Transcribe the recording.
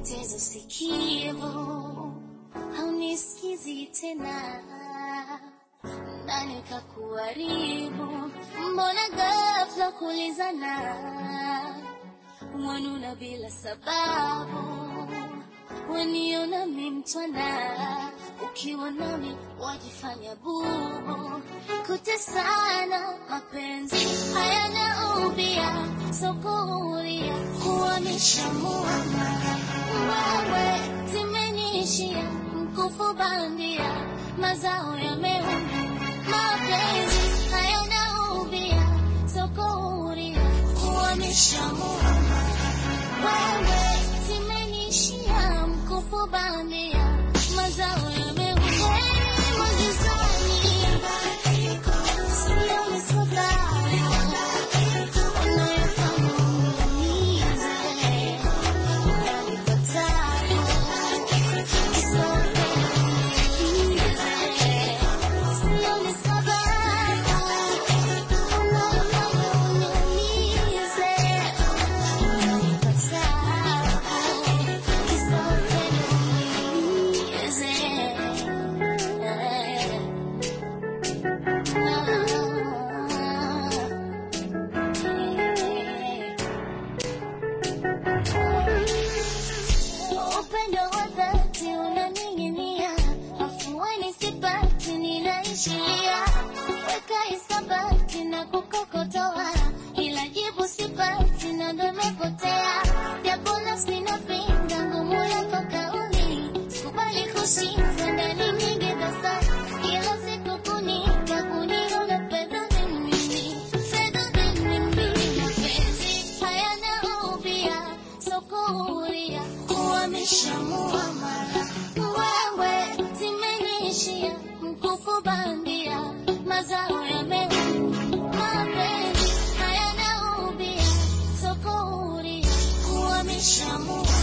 nimepoteza usikivu, haunisikizi tena, nani kakuharibu? Mbona ghafla kulizana, wanuna bila sababu, waniona mi mtwana, ukiwa nami wajifanya bubu, kutesana mapenzi hayana ubia, sokuhuria kuhamisha muamala, wewe zimeniishia mkufu bandia, mazao yameuma, mapenzi hayana ubia, sokuhuria kuhamisha muamala, wewe zimeniishia mkufu bandia, mazao yameuma, Heri magizani, sioni sababu unayofanya uniumize, unanipa tabu, kisote uniumize, sioni sababu unayofanya uniumize, unanipa tabu, kisote uniumize. Upendo wa dhati unaning'inia, afueni sipati, ninaishiria weka hisabati na kukokotoa, ila jibu sipati na ndo imepotea, japo nafsi inapinga ngumu yako kauli, sikubali kushinda ndani nyingi dosari, ila sikukunika kuniona fedha ni mimi, fedha ni mimi, mapenzi hayana ubia, sokuhuria kuhamisha muamala, wewe zimeniishia mkufu bandia, mazao yameuma, mapenzi hayana ubia, sokuhuria kuhamisha muamala